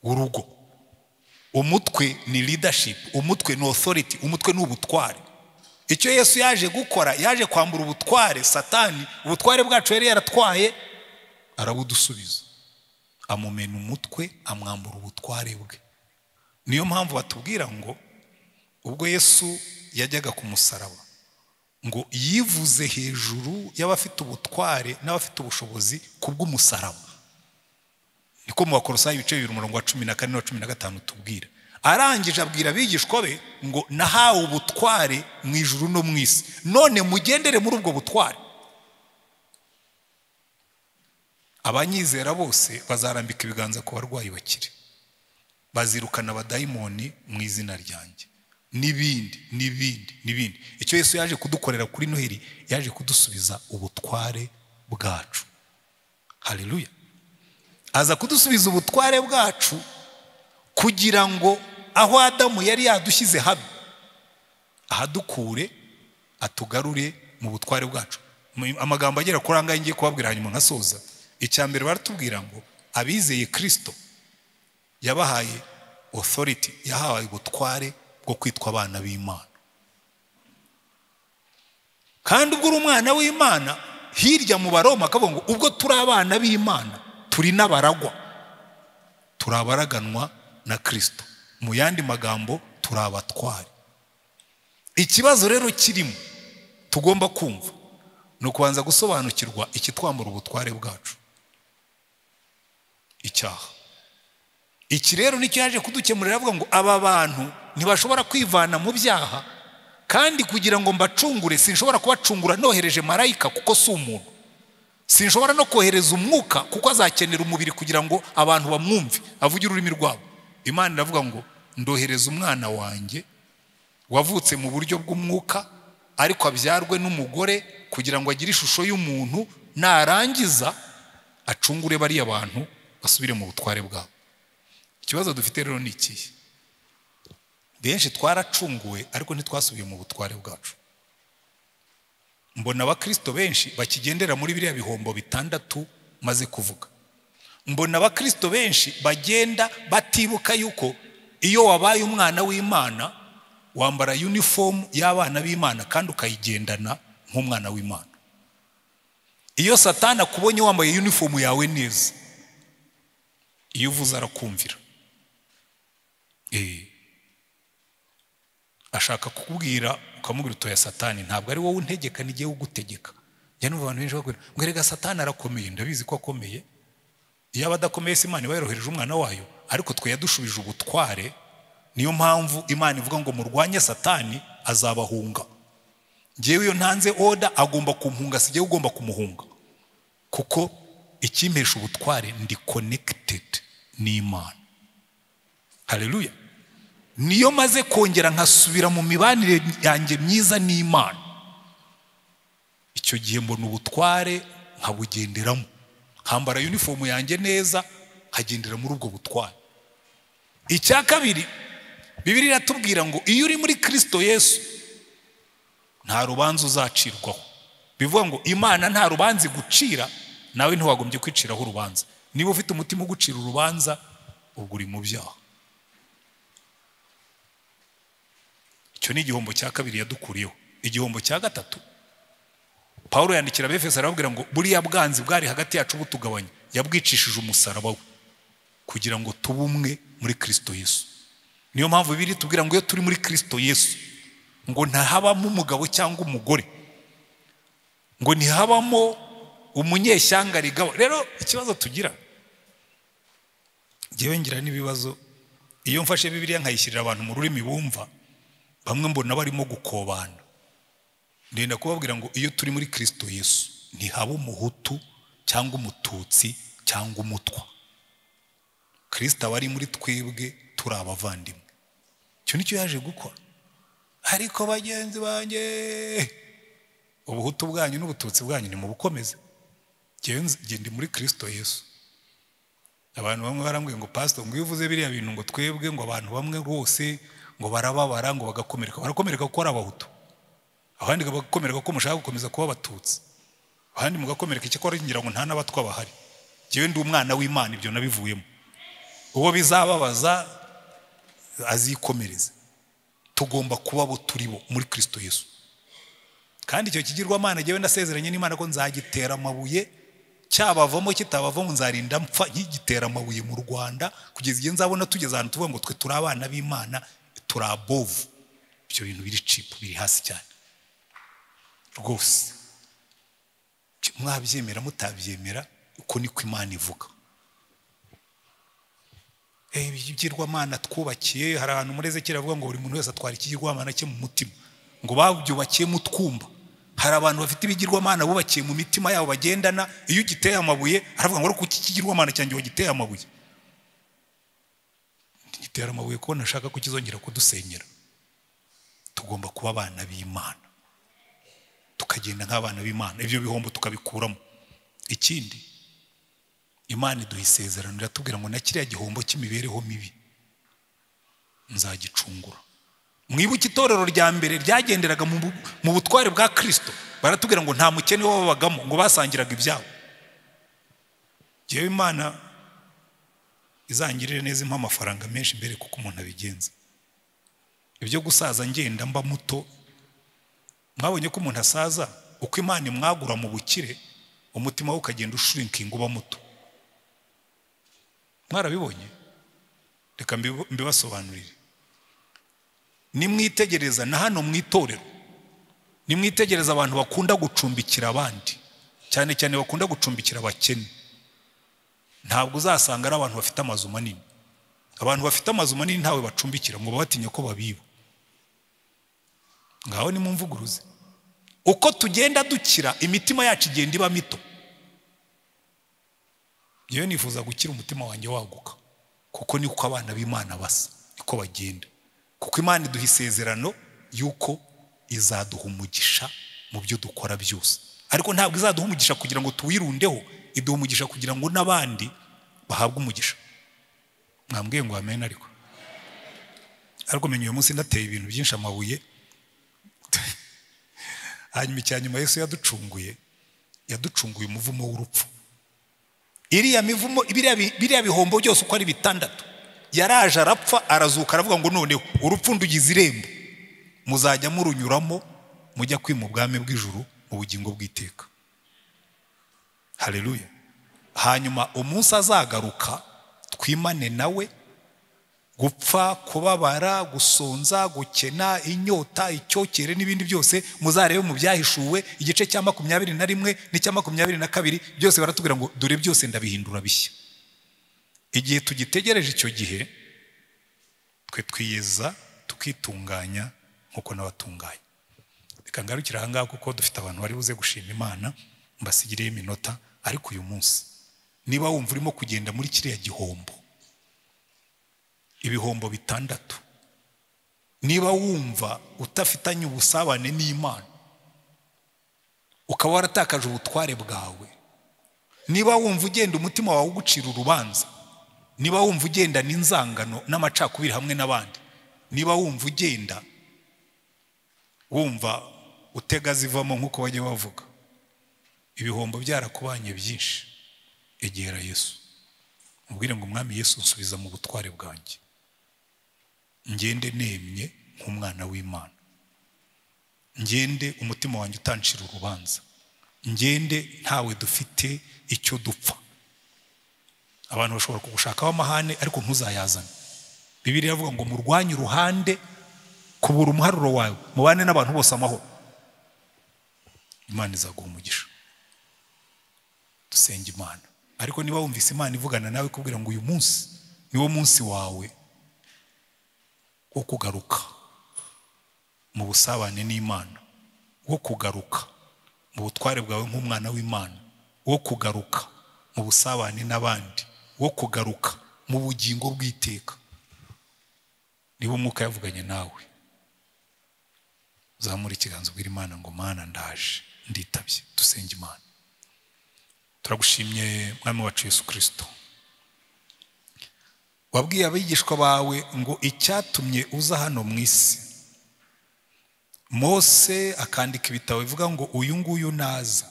w'urugo umutwe ni leadership umutwe ni authority umutwe ni ubutware icyo yesu yaje gukora yaje kwambura ubutware satani ubutware bwacu yari yaratwaye arabudusubiza amumena umutwe amwambura ubutware bwe niyo mpamvu batubwira ngo ubwo yesu yajyaga ku musaraba ngo yivuze hejuru y'abafite ubutware n'abafite ubushobozi ku bw'umusaraba niko mu bakorosayi ibice bibiri umurongo wa cumi na kane na cumi na gatanu tubwira arangije abwira abigishwa be ngo nahawe ubutware mu ijuru no mu isi none mugendere muri ubwo butware abanyizera bose bazarambika ibiganza ku barwayi bakire bazirukana abadayimoni mu izina ryanjye n'ibindi n'ibindi n'ibindi icyo yesu yaje kudukorera kuri noheli yaje kudusubiza ubutware bwacu hariruya aza kudusubiza ubutware bwacu kugira ngo aho adamu yari yadushyize habi ahadukure atugarure mu butware bwacu amagambo agera kuri aya ngaya ngiye kubabwira hanyuma nkasoza icya mbere baratubwira ngo abizeye kirisito yabahaye otoriti yahawe ubutware bwo kwitwa abana b'imana kandi ubwo uri umwana w'imana hirya mu baroma akavuga ngo ubwo turi abana b'imana turi n'abaragwa turabaraganwa na kirisito mu yandi magambo turi abatware ikibazo rero kirimo tugomba kumva ni ukubanza gusobanukirwa ikitwambura ubutware bwacu icyaha iki rero nicyo yaje kudukemurira avuga ngo aba bantu ntibashobora kwivana mu byaha kandi kugira ngo mbacungure sinshobora kubacungura nohereje marayika kuko si umuntu sinshobora no kohereza umwuka kuko azakenera umubiri kugira ngo abantu bamwumve avuge ururimi rwabo imana iravuga ngo ndohereza umwana wanjye wavutse mu buryo bw'umwuka ariko abyarwe n'umugore kugira ngo agire ishusho y'umuntu narangiza acungure bariya bantu basubire mu butware bwabo ikibazo dufite rero ni ikihe benshi twaracunguwe ariko ntitwasubiye mu butware bwacu mbona abakirisito benshi bakigendera muri biriya bihombo bitandatu maze kuvuga mbona abakirisito benshi bagenda batibuka yuko iyo wabaye umwana w'imana wambara yunifomu y'abana b'imana kandi ukayigendana nk'umwana w'imana iyo satana akubonye wambaye yunifomu yawe neza iyo uvuze arakumvira Ee. ashaka kukubwira ukamubwira utoya satani ntabwo ari wowe untegeka n'igihe ugutegeka njya numva abantu benshi bakubwira ngo erega satani arakomeye ndabizi ko akomeye iyo aba adakomeye se imana iba yarohereje umwana wayo ariko twe yadushubije ubutware niyo mpamvu imana ivuga ngo murwanye satani azabahunga ngewe iyo ntanze oda agomba kumpunga si njyewe ugomba kumuhunga kuko ikimpesha ubutware ndi konekitedi n'imana hareruya niyo maze kongera nkasubira mu mibanire yanjye myiza n'imana icyo gihe mbona ubutware nkabugenderamo nkambara yunifomu yanjye neza nkagendera muri ubwo butware icya kabiri bibiri iratubwira ngo iyo uri muri kirisito yesu nta rubanza uzacirwaho bivuga ngo imana nta rubanza igucira nawe ntiwagombye kwiciraho urubanza niba ufite umutima ugucira urubanza ubwo uri mu byaha icyo ni igihombo cya kabiri yadukuriyeho igihombo cya gatatu paul yandikira abefeso arababwira ngo buriya bwanzi bwari hagati yacu butugabanya yabwicishije umusaraba we kugira ngo tube umwe muri kirisito yesu niyo mpamvu biri tubwira ngo iyo turi muri kirisito yesu ngo ntahabamo umugabo cyangwa umugore ngo ntihabamo umunyeshyanga rigabo rero ikibazo tugira ngewe ngira n'ibibazo iyo mfashe bibiriya nkayishyirira abantu mu rurimi bumva bamwe mbona barimo gukobana ndenda kubabwira ngo iyo turi muri kirisito yesu ntihaba umuhutu cyangwa umututsi cyangwa umutwa kirisito aba ari muri twebwe turi abavandimwe icyo nicyo yaje gukora ariko bagenzi banjye ubuhutu bwanyu n'ubututsi bwanyu ni mu bukomeze ndi muri kirisito yesu abantu bamwe barambwiye ngo pasito ngo iyo uvuze biriya bintu ngo twebwe ngo abantu bamwe rwose ngo barababara ngo bagakomereka barakomereka kuko ari abahutu abandi bagakomereka ko mushaka gukomeza kuba abatutsi abandi mugakomereka icyakora ngira ngo nta n'abatwa bahari ngewe ndi umwana w'imana ibyo nabivuyemo uwo bizababaza azikomereze tugomba kuba abo turi bo muri kirisito yesu kandi icyo kigirwamana ngewe ndasezeranye n'imana ko nzagitera amabuye cyabavamo kitabavamo nzarinda mpfa nkigitera amabuye mu rwanda kugeza igihe nzabona tugeze ahantu tuvuga ngo twe turi abana b'imana turi abovu ibyo bintu biri cipu biri hasi cyane rwose mwabyemera mutabyemera uko niko imana ivuga ibigirwamana twubakiye hari ahantu muri ezekera avuga ngo buri muntu wese atwara ikigirwamana cye mu mutima ngo babyubakiye mu twumba hari abantu bafite ibigirwamana bubakiye mu mitima yabo bagendana iyo ugiteye amabuye aravuga ngo ariko iki kigirwamana cyanjye wagiteye amabuye gitera amabuye ko ntashaka kukizongera kudusenyera tugomba kuba abana b'imana tukagenda nk'abana b'imana ibyo bihombo tukabikuramo ikindi imana iduha isezerano iratubwira ngo na kiriya gihombo cy'imibereho mibi nzagicungura mwibuke itorero rya mbere ryagenderaga mu butware bwa kirisito baratubwira ngo nta mukene wababagamo ngo basangiraga ibyabo ngewe imana izangirire neza impa amafaranga menshi mbere kuko umuntu abigenza ibyo gusaza ngenda mba muto mwabonye ko umuntu asaza uko imana imwagura mu bukire umutima we ukagenda ushurinkinga uba muto mwarabibonye reka mbibasobanurire nimwitegereza na hano mu itorero nimwitegereza abantu bakunda gucumbikira abandi cyane cyane bakunda gucumbikira abakene ntabwo uzasanga ari abantu bafite amazu manini abantu bafite amazu manini ntawe bacumbikira ngo babatinya ko babiba ngaho ni mu mvuguruze uko tugenda dukira imitima yacu igenda iba mito yewe nifuza gukira umutima wanjye waguka kuko niko abana b'imana basa niko bagenda kuko imana iduha isezerano yuko izaduha umugisha mu byo dukora byose ariko ntabwo izaduha umugisha kugira ngo tuwirundeho iduha umugisha kugira ngo n'abandi bahabwe umugisha mwambwiye ngo amena ariko ariko menya uyu munsi nateye ibintu byinshi amabuye hanyuma icya nyuma Yesu yaducunguye yaducunguye umuvumo w'urupfu iriya mivumo biriya bi- biriya bihombo byose uko ari bitandatu yaraje arapfa arazuka aravuga ngo noneho urupfu ndugize irembo muzajya murunyuramo mujya kwima ubwami bw'ijuru mu bugingo bw'iteka hareruya hanyuma umunsi azagaruka twimane nawe gupfa kubabara gusonza gukena inyota icyokere n'ibindi byose muzarebe mu byahishuwe igice cya makumyabiri na rimwe n'icya makumyabiri na kabiri byose baratubwira ngo dore byose ndabihindura bishya igihe tugitegereje icyo gihe twe twiyeza tukitunganya nk'uko n'abatunganya reka ngarukire aha ngaha kuko dufite abantu bari buze gushima imana mbasigireho iminota ariko uyu munsi niba wumva urimo kugenda muri kiriya gihombo ibihombo bitandatu niba wumva utafitanye ubusabane n'imana ukaba waratakaje ubutware bwawe niba wumva ugenda umutima wawe ugucira urubanza niba wumva ugendana inzangano n'amacakubiri hamwe n'abandi niba wumva ugenda wumva utega zivamo nk'uko bajya bavuga ibihombo byarakubanye byinshi egera yesu mubwire ngo umwami yesu nsubiza mu butware bwanjye ngende nemye nk'umwana w'imana ngende umutima wanjye utancira urubanza ngende ntawe dufite icyo dupfa abantu bashobora kugushakaho amahane ariko ntuzayazane bibiri iravuga ngo murwanye uruhande kubura umuharuro wawe mubane n'abantu bose amahoro imana izaguha umugisha dusenga imana ariko niba wumvise imana ivugana nawe ikubwira ngo uyu munsi niwo munsi wawe wo kugaruka mu busabane n'imana wo kugaruka mu butware bwawe nk'umwana w'imana wo kugaruka mu busabane n'abandi wo kugaruka mu bugingo bw'iteka niba umwuka yavuganye nawe zamura ikiganza ubwira imana ngo mana ndaje nditabye dusenge imana turagushimye mwami wacu yesu kirisito wabwiye abigishwa bawe ngo icyatumye uza hano mu isi mose akandika ibitabo bivuga ngo uyu nguyu naza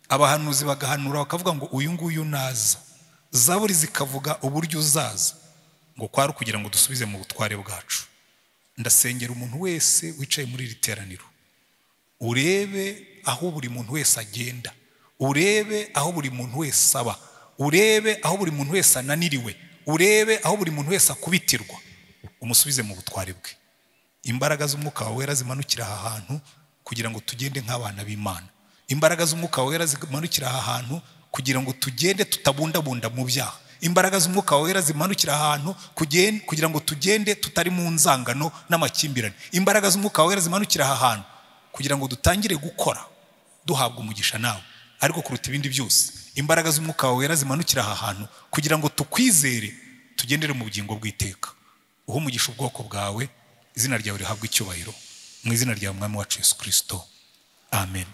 abahanuzi bagahanura bakavuga ngo uyu nguyu naza zaburi zikavuga uburyo uzaza ngo kwari ukugira ngo dusubize mu butware bwacu ndasengera umuntu wese wicaye muri iri teraniro urebe aho buri muntu wese agenda urebe aho buri muntu wese aba urebe aho buri muntu wese ananiriwe urebe aho buri muntu wese akubitirwa umusubize mu butware bwe imbaraga z'umwuka wawe wera zimanukira aha hantu kugira ngo tugende nk'abana b'imana imbaraga z'umwuka wawe wera zimanukira aha hantu kugira ngo tugende tutabundabunda mu byaha imbaraga z'umwuka wawe wera zimanukira aha hantu kugen- kugira ngo tugende tutari mu nzangano n'amakimbirane imbaraga z'umwuka wawe wera zimanukira aha hantu kugira ngo dutangire gukora duhabwa umugisha nawe ariko kuruta ibindi byose imbaraga z'umwuka wawe wera zimanukira aha hantu kugira ngo tukwizere tugendere mu bugingo bw'iteka uha umugisha ubwoko bwawe izina ryawe rihabwa icyubahiro mu izina rya mwami wacu yesu kirisito amen